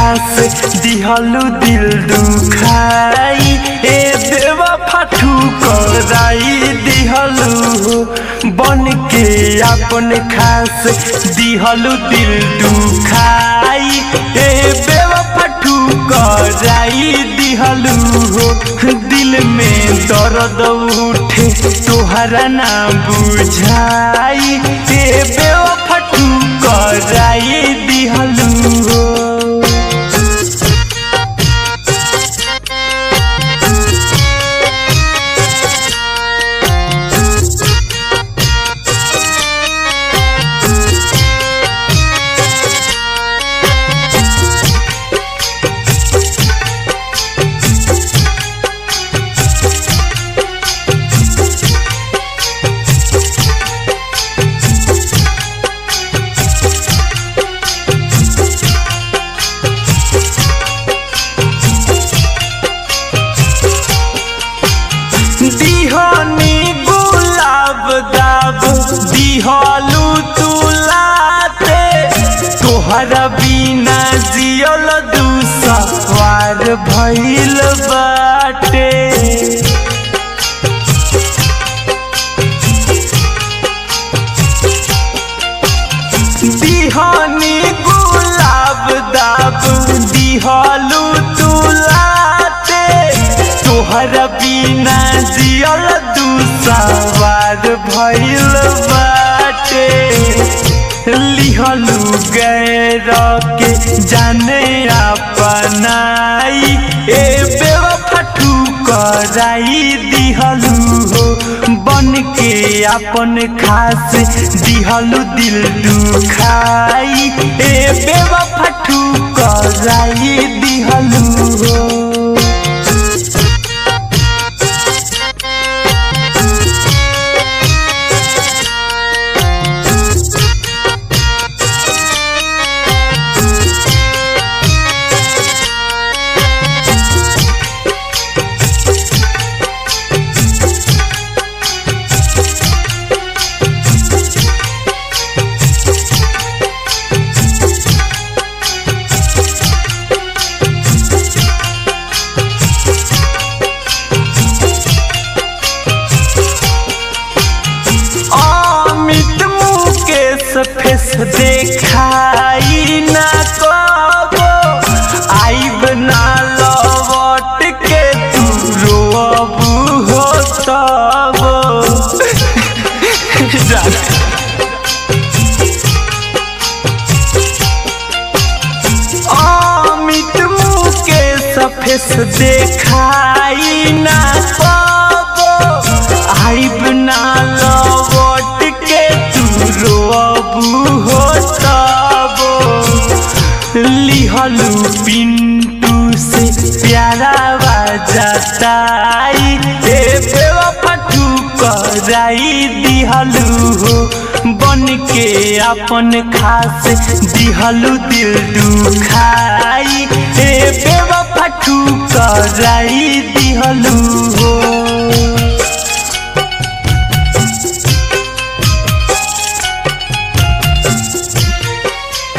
खास दिहलु दिल दुखाई ए देवा फाटू कराई दिहलु बन के अपन खास दिहलु दिल दुखाई ए देवा फाटू कराई दिहलु दिल में दर्द उठे तोहरा ना बुझाई ए बेवा फटू कराई दिहलु दिहनी गुलाब दाब दिहलू तुलाते तोहरा बिना जियल दूसवार भइल बाटे दिहनी गुलाब दाब दिहलू तुलाते तोहर बिना जियल दूसवार भइल बाटे लिहलू गैर के जाने अपनाई ए बेवा फटू कराई दिहलू हो बन के अपन खास दिहलू दिल दुखाई ए बेवा फटू कराई दिहलू हो अमित मुकेश फेस देखाई ना कबो आइब ना लौट के तू रोबू हो तब अमित मुकेश फेस देखाई ना कबो आइब ना लौट के तू रोबू हो तब लिहलू पिंटू से प्यारा बाजताई ए बेवा फटू कराई दिहलू हो बन के अपन खास दिहलू दिल दुखाई ए बेवा फटू कराई दिहलू